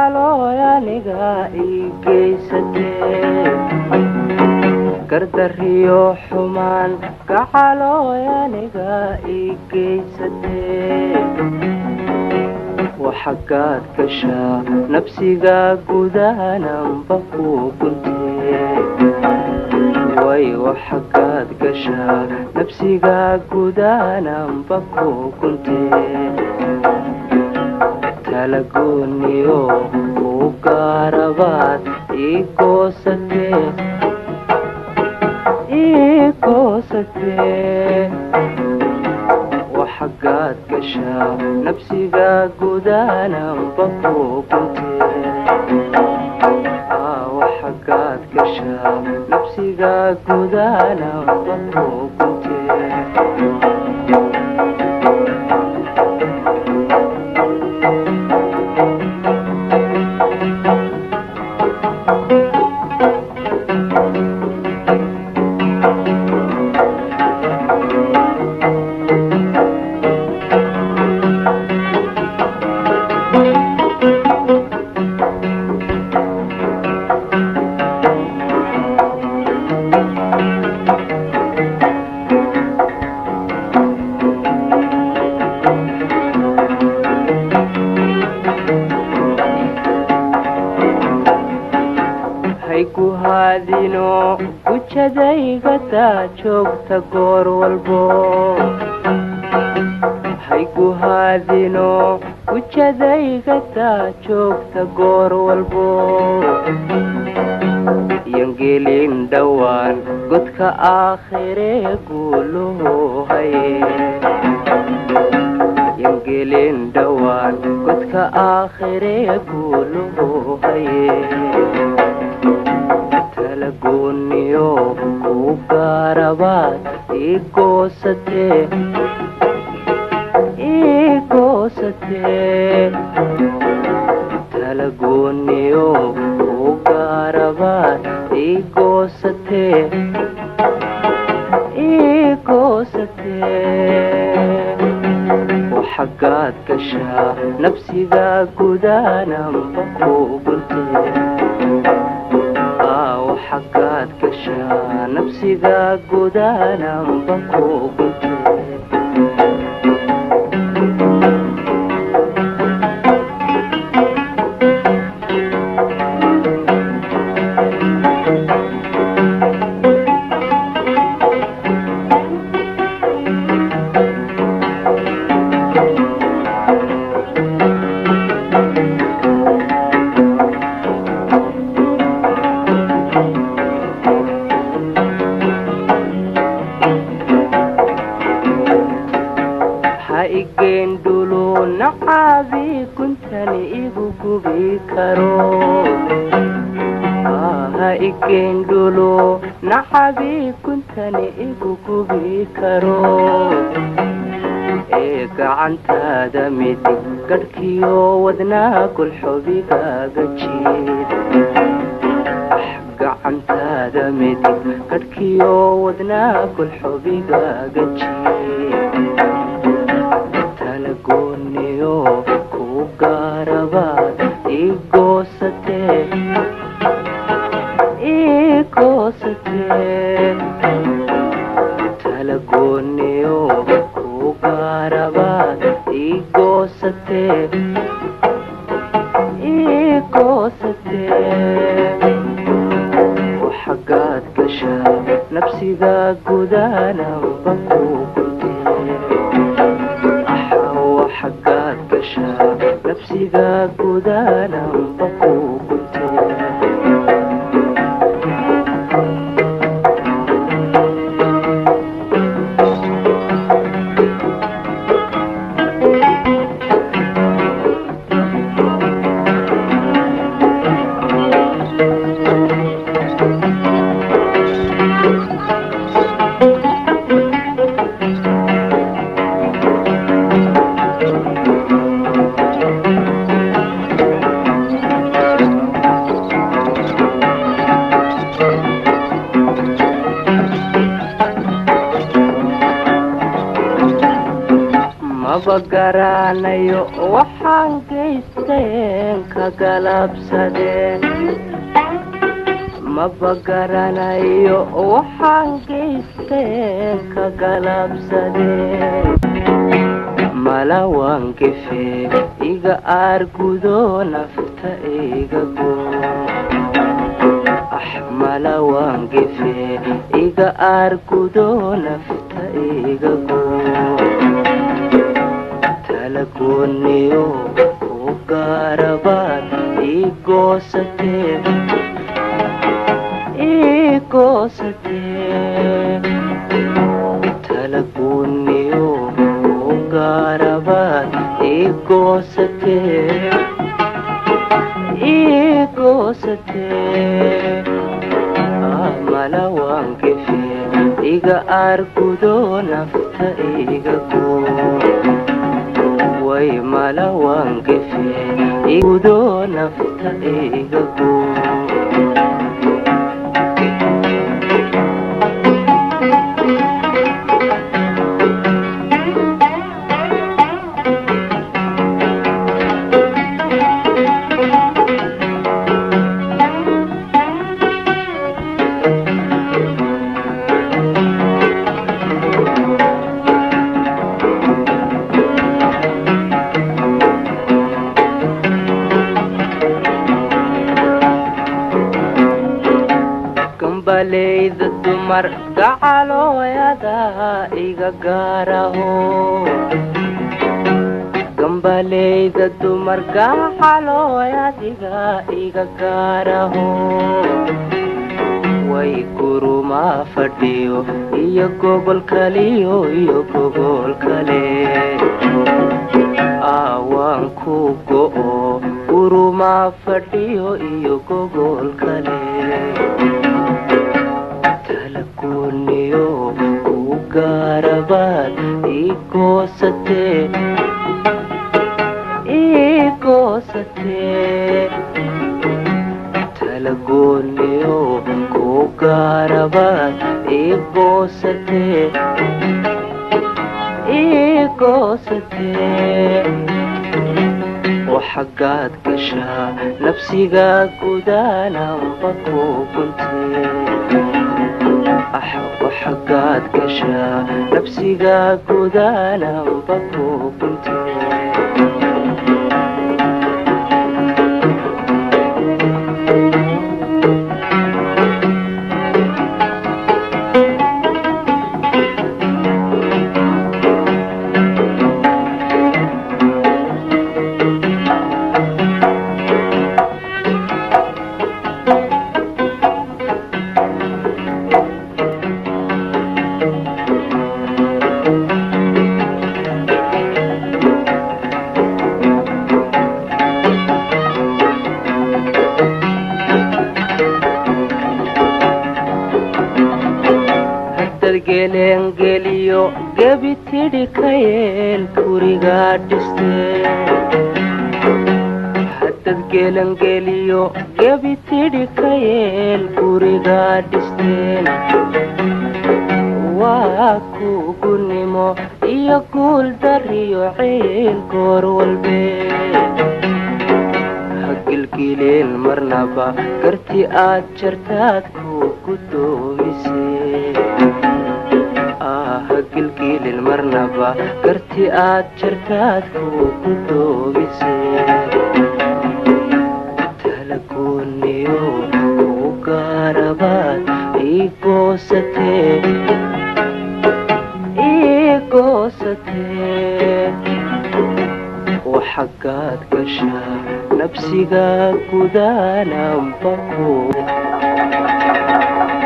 gacalooy aniga ii geysatee gardariyo xumaan gacalooy aniga ii geysatee waxagaad gashaa nafsiga gudahananba ku guntee way waxagaad gashaa nafsiga gudahananba ku guntee talagooniyo u gaarabaad ii goosatee ii goosatee waxagaad gashaa nafsiga gudahananba ku guntee waxagaad gashaa nafsiga gudahananba ku guntee haygu haadino gujadaygadaa joogta goor walbo haygu haadino gujadaygadaa joogta goor walbo yangelin dhowaan godka aakhiree guuluhu haye yangelin dhowaan godka aakhiree guuluhu haye talagooniyo u gaarabaad ii goosatee ii goosatee talagooniyo u gaarabaad ii goosatee ii goosatee waxagaad gashaa nafsiga gudahananba ku guntee waxagaad gashaa nafsiga gudahananba ku guntee ha igeen dhulu nacaabii kuntani igu gubi karo ha igeen dhulu nacabii kuntani igu gubi karo ee gacantaada midig gadhkiyo wadnaa gulxubigaaga jiid gacantaada midig gadhkiyo wadnaa gulxubigaaga jiid talagooniyo ku gaarabaad ii goosatee ii goosatee talagooniyo ku gaarabaad ii goosatee ii goosatee waxagaad gashaa nafsiga gudahananba ku guntee waxagaad gashaa nafsiga gudahananba ku guntee maba garanayo waxaan geysteen ka galabsadeen maba garanayo waxaan geysteen ka galabsadeen mala waan gefe iga aargudo nafta iga go ah mala waan gefe iga aargudo nafta iga go talagooniyo ku gaarabaad ii goosatee ii goosatee talagooniyo ku gaarabaad ii goosatee ii goosatee mala waan gefe iga aargudo nafta iga go way mala waan gefe igudo nafta iga go gambaleyda dumar gacalooyada iga gaaraho gambaleyda dumar gacalooyadiga iga gaaraho way gurumaa fadhiyo iyo gobol kaliyo iyo gobol kale aawaan ku go'o gurumaa fadhiyo iyo gobol kale talagooniyo ku gaarabaad ii goosatee ii goosatee talagooniyo ku gaarabaad ii goosatee ii goosatee oo xaggaad gashaa nafsiga gudaananba ku guntee ah oo xaggaad gashaa nafsiga gudaananba ku guntee haddad geleengeliyo gebi tidhi ka yeel gurigaa dhistee haddad gelengeliyo gebi tidhi ka yeel gurigaa dhisteen waa kugunimo iyo guul dariyo ciil goor walbee hagilgileen marnaba garti aad jartaad ku gudoomisee hagilgiilin marnaba garti aad jartaad ku gudoomisee talagooniyo ku gaarabaad ii goosatee ii goosatee oo xaggaad gashaa nafsiga gudaananba ku